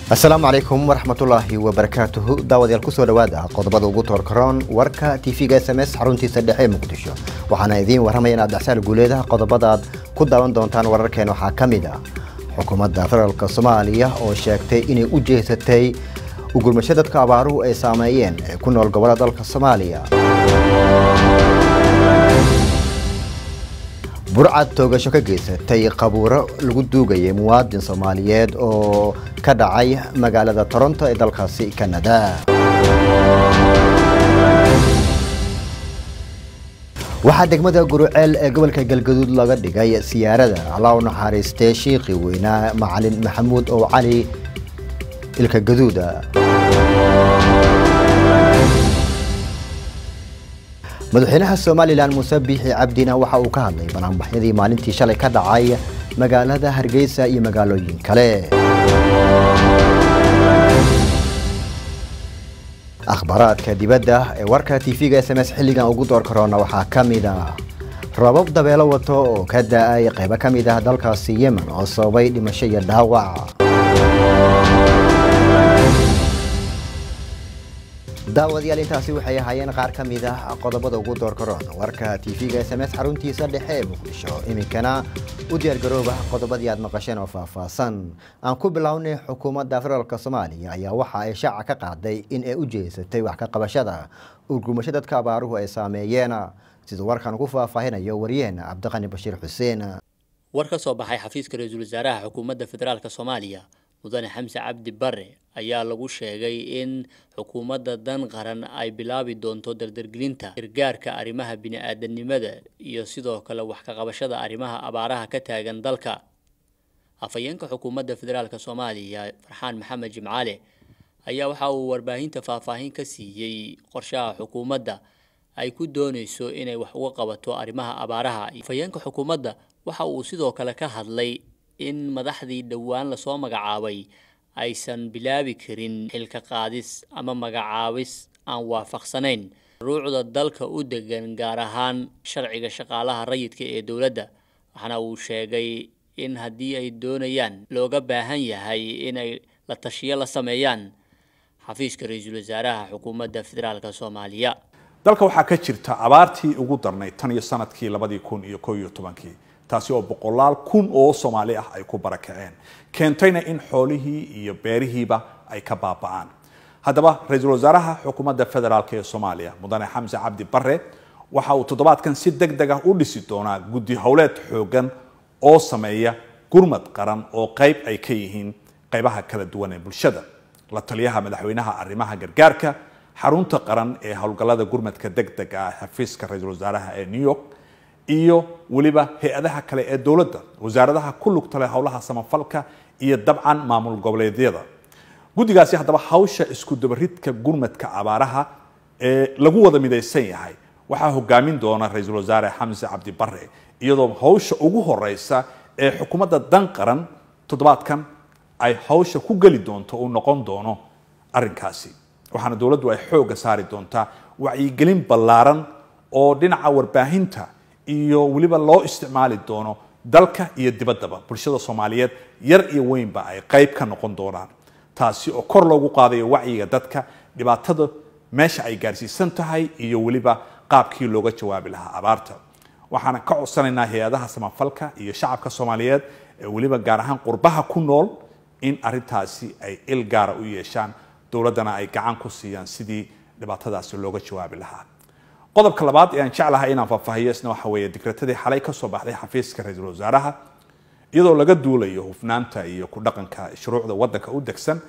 asalaamu calaykum waraxmatullaahi wabarakaatuhu daawadayaal kusoo dhawaada qodobada ugu toorkaroon warka tv-ga s m s xaruntiisa dhexe ee muqdisho waxaana idiin warramaya inaad dhexsaal guuleedaha qodobadaad ku daawan doontaan wararkeen waxaa ka mid ah xukuumadda federaalk soomaaliya oo sheegtay inay u jeesatay ugurmasho dadka abaaruhu ay saameeyeen ee ku nool gobollada dalka soomaaliya burcad toogasho ka geysatay qabuuro lagu duugayay muwaadin soomaaliyeed oo ka dhacay magaalada toronto ee dalkaasi kanada waxaa degmada guruceel ee gobolka galgaduud laga dhigay siyaarada alla u naxariistee shiiqii weynaa macalin maxamuud oo cali ilka gaduuda madaxweynaha somalilan muuse biixi cabdina waxa uu ka hadlay banaanbaxyadii maalintii shalay ka dhacay magaalada hargeysa iyo magaalooyin kale akhbaaraadka dibadda ee warka tv-ga s m s xilligan ugu door karoona waxaa ka mid ah rabab dabeelo wato oo ka da-ay qaybo ka mid ah dalkaasi yemen oo sababay dhimasho iyo dhaawac daawadayaal intaasi waxay ahaayeen qaar ka mid ah qodobada ugu door karoon warka tv-ga s m s xaruntiisa dhexe ee muqdisho iminkana u diyaargarooba qodobadii aad maqasheen oo faahfaahsan aan ku bilownay xukuumadda federaalk soomaaliya ayaa waxa ay shaaca ka qaaday in ay u jeesatay wax ka qabashada urgumasho dadka abaaruhu ay saameeyeen siduu warkan ugu faahfaahinayo waryaheena cabdiqani bashiir xuseen war ka soo baxay xafiiska ra-iisul wasaaraha xukuumadda federaalk soomaaliya mudane xamse cabdi bare ayaa lagu sheegay in xukuumadda dan qaran ay bilaabi doonto dardargelinta gargaarka arrimaha bini-aadanimada iyo sidoo kale wax ka qabashada arrimaha abaaraha ka taagan dalka afhayeenka xukuumadda federaalk soomaaliya farxaan maxamed jimcaale ayaa waxa uu warbaahinta faahfaahin ka siiyey qorshaha xukuumadda ay ku dooneyso inay wax uga qabato arrimaha abaaraha afhayeenka xukuumadda waxa uu sidoo kale ka hadlay in madaxdii dhowaan lasoo magacaabay aysan bilaabi karin xilka qaadis ama magacaabis aan waafaqsanayn ruucda dalka u degan gaar ahaan sharciga shaqaalaha rayidka ee dowladda waxaana uu sheegay in haddii ay doonayaan looga baahan yahay inay la tashiyo la sameeyaan xafiiska ra-iisul wasaaraha xukuumadda federaalk soomaaliya dalka waxaa ka jirta abaartii ugu darnayd tan iyo sanadkii labadii kun iyo ko iyo tobankii taasi oo boqolaal kun oo soomaali ah ay ku barakaceen keentayna in xoolihii iyo beerihiiba ay ka baaba'aan haddaba ra-iisul wasaaraha xukuumadda federaalk ee soomaaliya mudane xamse cabdi bare waxa uu toddobaadkan si deg deg ah u dhisi doonaa guddi howleed xoogan oo sameeya gurmad qaran oo qayb ay ka yihiin qaybaha kala duwan ee bulshada la taliyaha madaxweynaha arrimaha gargaarka xarunta qaran ee howlgallada gurmadka deg deg ah xafiiska ra-iisul wasaaraha ee new york iyo weliba hay-adaha kale ee dowladda wasaaradaha ku lugta leh howlaha samafalka iyo dabcan maamul goboleedyada guddigaasi haddaba hawsha isku dabaridka gurmadka abaaraha ee lagu wada midaysan yahay waxaa hogaamin doona ra-iisul wasaare xamse cabdi bare iyadoo hawsha ugu horeysa ee xukuumadda dan qaran toddobaadkan ay hawsha ku geli doonto uu noqon doono arrinkaasi waxaana dowladdu ay xoogga saari doontaa wacyigelin ballaaran oo dhinaca warbaahinta iyo weliba loo isticmaali doono dalka iyo dibaddaba bulshada soomaaliyeed yar iyo weynba ay qayb ka noqon doonaan taasi oo kor loogu qaadayo wacyiga dadka dhibaatada meesha ay gaarsiisan tahay iyo weliba qaabkii looga jawaabi lahaa abaarta waxaana ka codsanaynaa hay-adaha samafalka iyo shacabka soomaaliyeed ee weliba gaar ahaan qurbaha ku nool in arrintaasi ay il gaara u yeeshaan dowladdana ay gacan ku siiyaan sidii dhibaatadaasi looga jawaabi lahaa qodobka labaad ee aan jeclahay inaan faahfaahiyo isna waxa weeye digratadii xalay ka soo baxday xafiiska ra-iisul wasaaraha iyadoo laga duulayo hufnaanta iyo ku dhaqanka shuruucda waddanka u degsan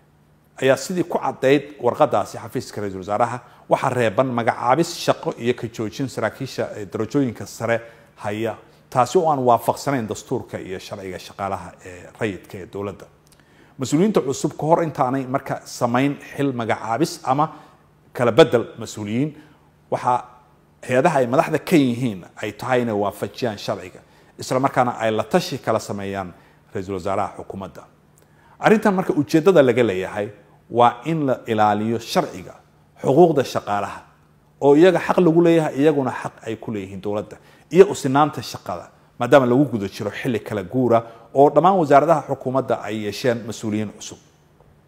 ayaa sidii ku caddayd warqadaasi xafiiska ra-iisul wasaaraha waxaa reeban magacaabis shaqo iyo ka joojin saraakiisha darajooyinka sare haya taasi oo aan waafaqsanayn dastuurka iyo sharciga shaqaalaha ee rayidka ee dowladda mas-uuliyiinta cusub ka hor intaanay marka samayn xil magacaabis ama kala bedel mas-uuliyiin waxaa hay-adaha ay madaxda ka yihiin ay tahay inay waafajiyaan sharciga isla markaana ay la tashi kala sameeyaan ra-iisul wasaaraha xukuumadda arrintan marka ujeeddada laga leeyahay waa in la ilaaliyo sharciga xuquuqda shaqaalaha oo iyaga xaq lagu leeyahay iyaguna xaq ay ku leeyihiin dowladda iyo usinaanta shaqada maadaama lagu guda jiro xilli kala guura oo dhammaan wasaaradaha xukuumadda ay yeesheen mas-uuliyiin cusub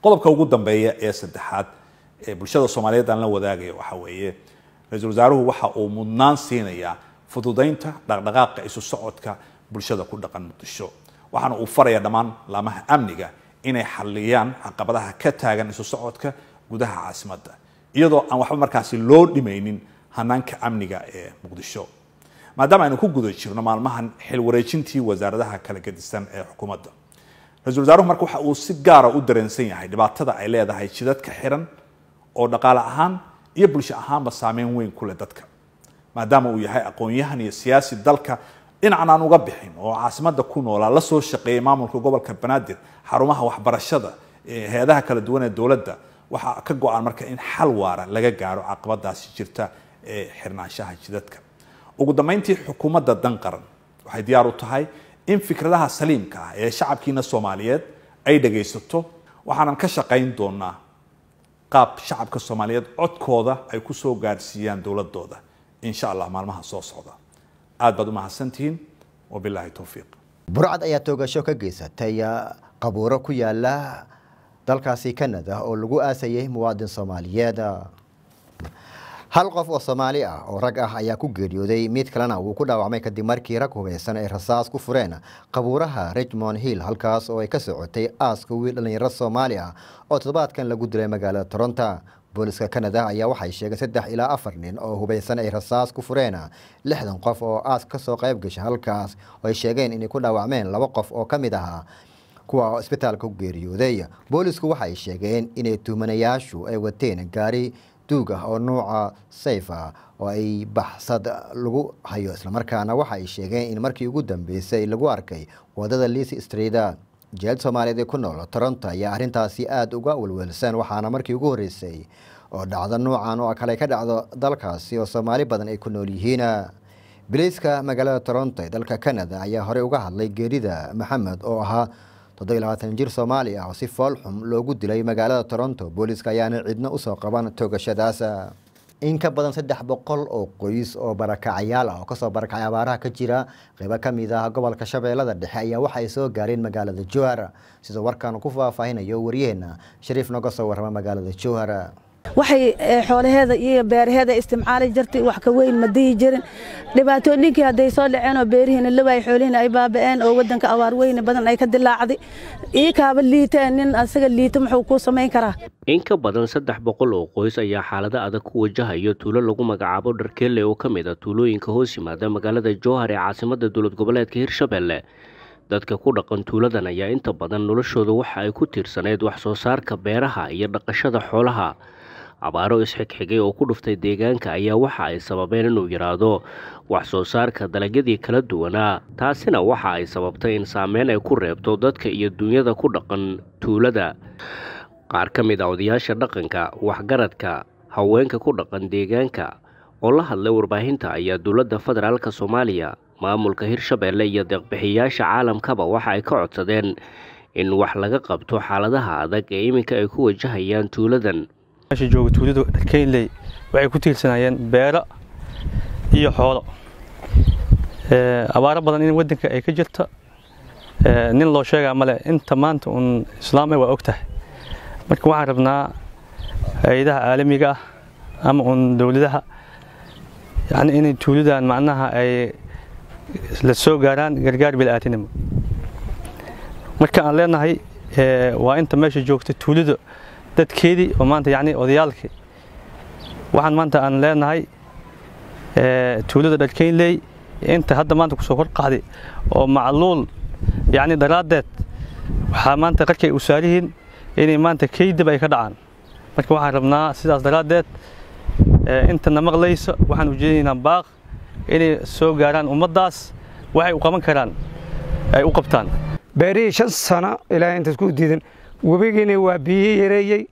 qodobka ugu dambeeya ee saddexaad ee bulshada soomaaliyeed aan la wadaagayo waxa weeye ra-iisul wasaaruhu waxa uu mudnaan siinayaa fududaynta dhaqdhaqaaqa isu socodka bulshada ku dhaqan muqdisho waxaana uu faraya dhammaan laamaha amniga inay xaliyaan caqabadaha ka taagan isu socodka gudaha caasimadda iyadoo aan waxba markaasi loo dhimaynin hanaanka amniga ee muqdisho maadaama aynu ku guda jirno maalmahan xil wareejintii wasaaradaha kala gedisan ee xukuumadda ra-iisul wasaaruhu marka waxa uu si gaara u dareensan yahay dhibaatada ay leedahay jidadka xiran oo dhaqaale ahaan iyo bulsho ahaanba saameyn weyn ku leh dadka maadaama uu yahay aqoon-yahan iyo siyaasi dalka dhinacan aan uga bixin oo caasimadda ku noolaa la soo shaqeeyay maamulka gobolka banaadir xarumaha waxbarashada hay-adaha kala duwan ee dowladda waxaa ka go-an marka in xal waara laga gaaro caqabadaasi jirta ee xirnaanshaha jidadka ugu dambeyntii xukuumadda dan qaran waxay diyaar u tahay in fikradaha saliimka ah ee shacabkiina soomaaliyeed ay dhagaysato waxaanan ka shaqayn doonaa qaab shacabka soomaaliyeed codkooda ay ku soo gaadhsiiyaan dowladooda insha allah maalmaha soo socda aad baad u mahadsantihiin wabilaahi towfiiq burcad ayaa toogasho ka geysatay qabuuro ku yaala dalkaasi canada oo lagu aasayay muwaadin soomaaliyeed hal qof oo soomaali ah oo rag ah ayaa ku geeriyooday mid kalena wuu ku dhaawacmay kadib markii rag hubeysan ay rasaas ku fureen qabuuraha richmond hill halkaas oo ay ka socotay aaska wiil dhallinyaro soomaali ah oo toddobaadkan lagu dilay magaalada toronto booliska canada ayaa waxay sheegeen saddex ilaa afar nin oo hubeysan ay rasaas ku fureen lixdan qof oo aas kasoo qayb gashay halkaas oo ay sheegeen inay ku dhaawacmeen laba qof oo ka mid ahaa kuwa oo isbitaalka ku geeriyooday boolisku waxay sheegeen inay tuhmanayaashu ay wateen gaari duug ah oo nuuca sayf ah oo ay baxsad lagu hayo islamarkaana waxa ay sheegeen in markii ugu dambeysay lagu arkay wadada liis street jeel soomaaliyeed ee ku nool toronto ayaa arrintaasi aada uga welwelsan waxaana markii ugu horreysay oo dhacdo nuucan oo kale ka dhacdo dalkaasi oo soomaali badan ay ku nool yihiin biliiska magaalada toronto ee dalka canada ayaa horey uga hadlay geerida maxamed oo ahaa toddobiy labaatan jir soomaali ah oo si fool xum loogu dilay magaalada toronto booliiska ayaana cidno usoo qaban toogashadaas in ka badan saddex boqol oo qoys oo barakacayaal ah oo kasoo barakacay abaaraha ka jira qeybo ka mid ah gobolka shabeellada dhexe ayaa waxa ay soo gaareen magaalada jowhar sidoo warkaan ku faahfaahinayo waryaheena shariif noga soo warrama magaalada jowhar waxay xoolaheeda iyo beeraheeda istimcaali jirtay wax ka weyn ma dihi jirin dhibaatooyinkii hadday soo dhaceen oo beerihiina lawaay xoolihiina ay baaba'een oo waddanka abaar weyne badan ay ka dilaacday ii kaaba liiteen nin asaga liito muxuu kuu samayn karaa in ka badan saddex boqol oo qoys ayaa xaalado adag ku wajahayo tuulo lagu magacaabo dharkeelle oo ka mid a tuulooyinka hoos yimaada magaalada jowhar ee caasimadda dowlad goboleedka hirshabelle dadka ku dhaqan tuuladan ayaa inta badan noloshooda waxa ay ku tiirsaneyd wax soo saarka beeraha iyo dhaqashada xoolaha abaaro isxigxigay oo ku dhuftay deegaanka ayaa waxa ay sababeen inuu yidhaahdo wax soo saarka dalagyadii kala duwanaa taasina waxa ay sababtay in saameyn ay ku reebto dadka iyo duunyada ku dhaqan tuulada qaar ka mid a odayaasha dhaqanka waxgaradka haweenka ku dhaqan deegaanka oo la hadlay warbaahinta ayaa dowladda federaalk soomaaliya maamulka hirshabelle iyo deeqbixiyayaasha caalamkaba waxa ay ka codsadeen in wax laga qabto xaaladaha adag ee iminka ay ku wajahayaan tuuladan meesha jooga tuuladu dharkeynley waxay ku tiirsanayeen beero iyo xoolo abaaro badan in waddanka ay ka jirta nin loo sheegaa male inta maanta uun islaamay waa og tahay marka waxaan rabnaa hay-adaha caalamiga ah ama uun dowladaha yani inay tuuladan macnaha ay la soo gaaraan gargaar bilaatinimo marka aan leenahay waa inta meesha joogta tuulada dadkeedii oo maanta yani odayaalkii waxaan maanta aan leenahay tuulada dharkeynley inta hadda maanta kusoo kor qaaday oo macluul yani daraaddeed waxaa maanta qarkay u saarihiin inay maanta kaydib ay ka dhacaan marka waxaan rabnaa sidaas daraaddeed intana maqlaysa waxaan ujeedinaynaa baaq inay soo gaaraan ummaddaas waxay u qaban karaan ay u qabtaan beerihii shan sano ilaa intaas ku diidan webigiina waa biyo yareeyey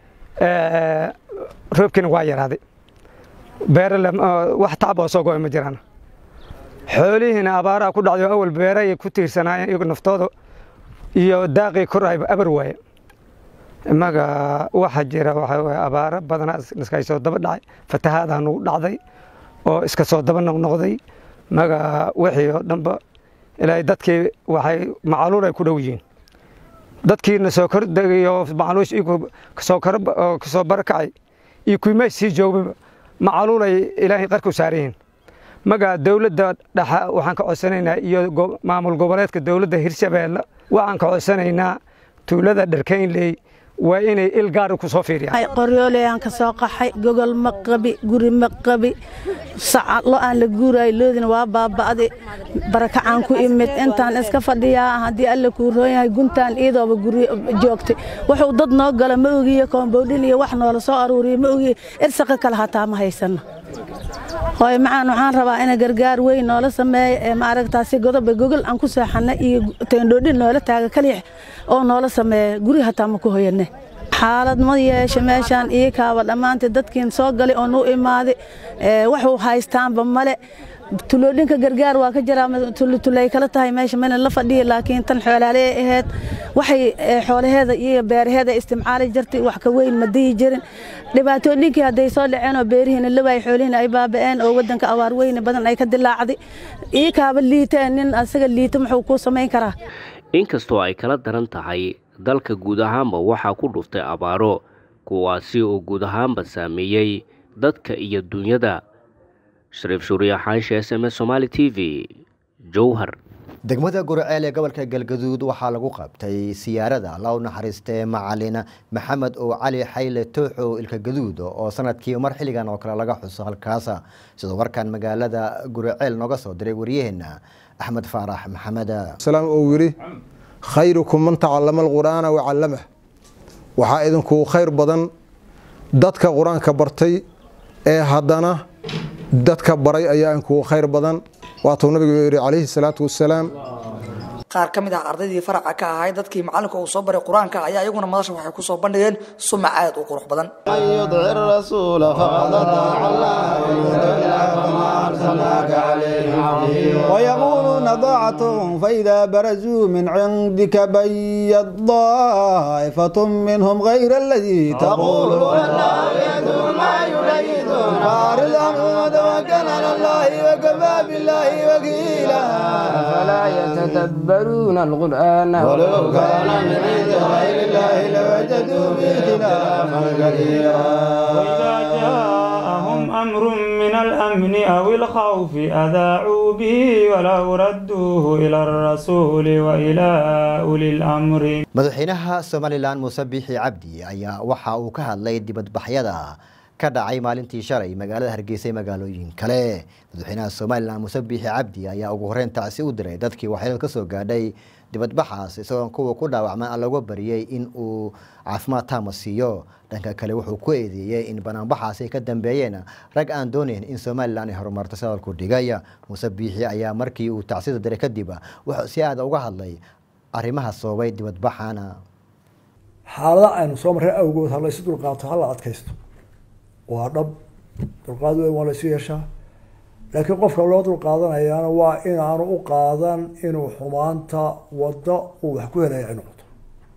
roobkiina waa yaraaday beere wax tacab oo soo go'ay ma jiraan xoolihiina abaaraha ku dhacday oo awal beeray ku tiirsanaayeen iyagu naftooda iyo daaqii kor ayba abar waaye imaga waxa jira waxa waye abaaro badanaa iska soo daba dhacay fatahaada nagu dhacday oo iska soo daba noqnoqday maga wixii oo dhanba ilaahay dadkii waxay macaluul ay ku dhow yihiin dadkiina soo kordagayo macluush kasoo kasoo barakacay iyo kuimay sii joogba macaluulay ilaahay qarku saarayihiin magaa dowladda dhexa waxaan ka codsanaynaa iyo maamul goboleedka dowladda hirshabeelle waxaan ka codsanaynaa tuulada dharkaynley waa inay il gaari ku soo fiiriyaan qoryooleyaan ka soo qaxay gogol ma qabi guri ma qabi saca lo aan la guuraay loodina waa baaba'di barakacaan ku imid intaan iska fadhiyaa haddii alle kuu roon yahay guntaan iidooba guri joogtay wuxuu dad noo gala ma ogiye koomboodhin iyo wax noola soo aruuriye ma ogiye irsaqa kale hataa ma haysanno hooy macaan waxaan rabaa ina gargaar weyn noola sameeya ee maaragtaasi godoba gogol aan ku seexanna iyo teendhoodhin noola taaga kalix oo noola sameeya guri hataa ma ku hoyanne xaalad ma yeesha meeshaan ii kaaba dhammaantii dadkiin soo galay oo nuu imaaday waxuu haystaanba male tuloodhinka gargaar waa ka jiraa tulay kala tahay meesha mana la fadhiya laakiin tan xoolaalee ahayd waxay xoolaheeda iyo beeraheeda istimcaali jirtay wax ka weyn ma dihi jirin dhibaatooyinkii hadday soo dhaceen oo beerihiina lawaay xoolihiina ay baaba'een oo wadanka abaar weyne badan ay ka dilaacday ii kaaba liiteen nin asaga liita muxuu kuu samayn karaa inkastoo ay kala daran tahay dalka guud ahaanba waxaa ku dhuftay abaaro kuwaasi oo guud ahaanba saameeyey dadka iyo dunyada shariif shuuriya xaanshe s m s somaali t v jowhar degmada gurceel ee gobolka galgaduud waxaa lagu qabtay siyaarada alla u naxariistee macalin maxamed oo cali xayle tooxow ilka gaduud oo sanadkii mar xilligan oo kale laga xuso halkaasa sidoo warkan magaalada gurceel nooga soo diray waryaheena axmed faarax maxamed salaam uu yidhi khayrukum man tacallama alqur'aana wacallamah waxaa idinkuu khayr badan dadka qur-aanka bartay ee haddana dadka baray ayaa inkuu khayr badan waatuu nabigu yidhi calayhi salaatu wasalaam qaar ka mid ah ardaydii faraca ka ahay dadkii macallinka uu soo baray qur-aanka ayaa iyaguna madasha waxay ku soo bandhigeen sumac aad u qurux badan ويقولون ضاعة فإذا برزوا من عندك بيت ضائفة منهم غير الذي تقول ما يريدون فارض عنهم وتوكل على الله وكفى بالله وكيلا فلا يتدبرون القرآن ولو كان من عند غير الله لوجدوا فيه اختلافا كثيرا وإذا جاءهم أمر من الأمن أو الخوف أذاعوا به ولو ردوه إلى الرسول وإلى أولي الأمر madaxweynaha somalilan muuse biixi cabdi ayaa waxa uu ka hadlay dibadbaxyada ka dhacay maalintii shalay magaalada hargeysa ee magaalooyin kale madaxweynaha somalilan muuse biixi cabdi ayaa ugu horeyn tacsi u diray dadkii waxyeelad ka soo gaadhay dibadbaxaas isagoo kuwa ku dhaawacma aan laga bariyey in uu caafimaad taama siiyo dhanka kale wuxuu ku eedeeyey in banaanbaxaas ay ka dambeeyeen rag aan doonayn in somalilan ay horumarto sadalku dhigay muuse biixi ayaa markii uu tacsida diray kadib wuxuu si aada uga hadlay arrimaha sababay dibadbaxana xaalada aynu soo marray awgood ha laysu dulqaato ha la adkaysto waa dhab dulqaad weyn waa laysu yeeshaa laakiin qofka loo dulqaadanayaana waa inaanu u qaadan inuu xumaanta waddo uu wax ku helaya ay noqoto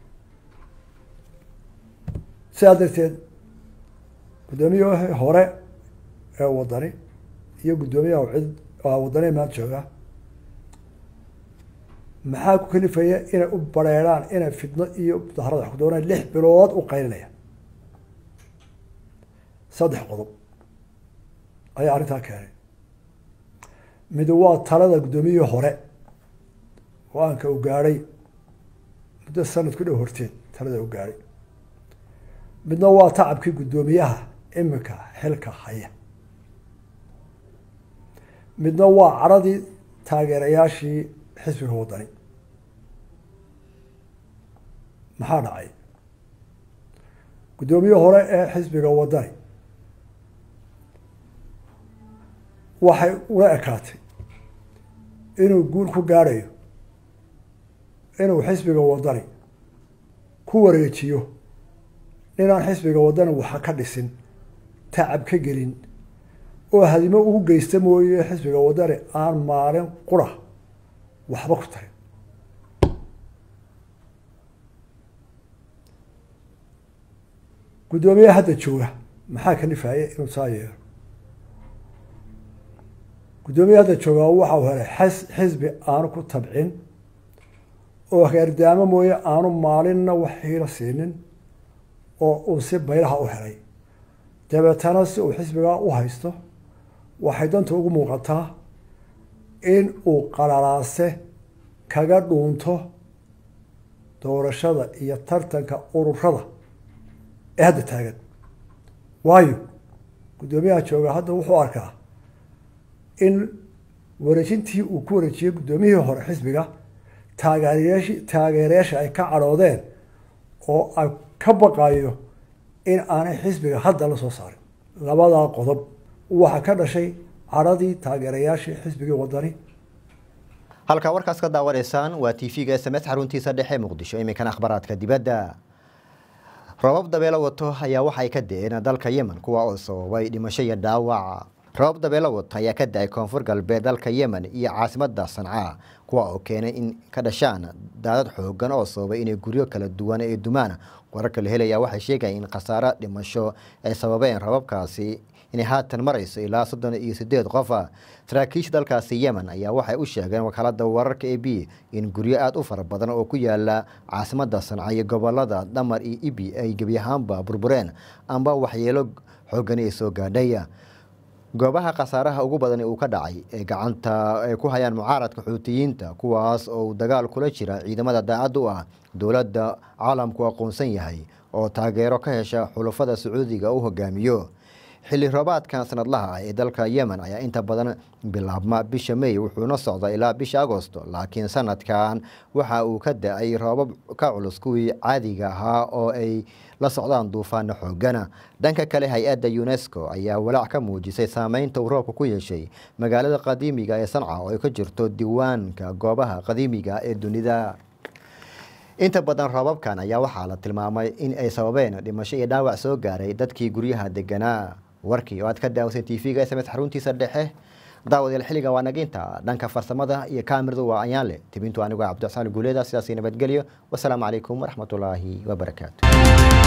sidaa darteed guddoomiyaha hore ee wadani iyo guddoomiyaha cid wadani maanta jooga maxaa ku kalifaya inay u bareeraan inay fidno iyo mudaharada wax ku doonaan lix bilood u qaylinaya saddex qodob ayaa arrintaa keenay mid waa talada guddoomiyihii hore go-aanka uu gaadhay muddo sanad ku dhow horteed talada uu gaadhay midna waa tacabkii guddoomiyaha iminka xilka haya midna waa caradii taageerayaashii xisbiga wadani maxaa dhacay guddoomiye hore ee xisbiga wadani waxay ula ekaatay inuu guul ku gaadhayo inuu xisbiga wadani ku wareejiyo ninaan xisbiga wadani waxa ka dhisin tacab ka gelin oo hadimo ugu geysta mooye xisbiga wadani aan maalin qura waxba ku tarin guddoomiyaha hadda jooga maxaa kalifaya inuu saa yeelo guddoomiyaha hadda jooga waxau helay xis xisbi aanu ku tabcin oo hagaardaamo mooye aanu maalinna wax hiilo siinin oo uu si baylaha u helay dabeetana si uu xisbigaa u haysto waxay danta ugu muuqataa in uu qalalaase kaga dhuunto doorashada iyo tartanka ururada ee hadda taagan waayo guddoomiyaha jooga hadda wuxuu arkaa in wareejintii uu ku wareejiyey guddoomiyihii hore xisbiga taageerayashi taageerayaasha ay ka cadhoodeen oo ay ka baqayo in aanay xisbiga hadda la soo saarin labadaa qodob waxaa ka dhashay cadhadii taageerayaashii xisbigii wadani halkaa warkaas ka daawanaysaan waa t v-ga s m s xaruntiisa dhexe muqdisho iminkana akhbaraadka dibadda robab dabeelo wato ayaa waxay ka da-een dalka yemen kuwa oo sababay dhimasho iyo dhaawac robab dabeelo wato ayaa ka da-ay koonfur galbeed dalka yemen iyo caasimada sanca kuwa oo keenay in ka dhashaan daadad xoogan oo sababay inay guryo kala duwan ee dumaan wararka la helaya waxay sheegayaan in khasaaro dhimasho ay sababeen rababkaasi inay haatan marayso ilaa soddon iyo sideed qofa saraakiisha dalkaasi yemen ayaa waxay u sheegeen wakaalada wararka e b in guryo aada u fara badan oo ku yaala caasimada sanca iyo gobolada dhamar iyo ibi ay gebi ahaanba burbureen amba waxyeelo xoogani ay soo gaadhay goobaha khasaaraha ugu badan uu ka dhacay ee gacanta ay ku hayaan mucaaradka xuutiyiinta kuwaas oo dagaal kula jira ciidamada daacad u ah dowladda caalamku aqoonsan yahay oo taageero ka hesha xulafada sacuudiga u hogaamiyo xilli roobaadkan sanadlaha ah ee dalka yemen ayaa inta badan bilaabma bisha may wuxuuna socda ilaa bisha agosto laakiin sanadkan waxa uu ka da-ay roobab ka culus kuwii caadiga ahaa oo ay la socdaan duufaano xoogana dhanka kale hay-adda unesco ayaa walaac ka muujisay saameynta uu roobka ku yeeshay magaalada qadiimiga ee sanca oo ay ka jirto diiwaanka goobaha qadiimiga ee dunida inta badan roobabkan ayaa waxaa la tilmaamay in ay sababeen dhimasho iyo dhaawac soo gaaray dadkii guryaha deganaa warkii oo aad ka daawasan t v-ga s m s xaruntiisa dhexe daawadayaal xilliga waa naginta dhanka farsamada iyo kaamiradu waa ayaanle tibintu anigu cabdixsaan guuleeda sidaasi nabadgelyo wasalaamu calaykum waraxmatullaahi wabarakaatu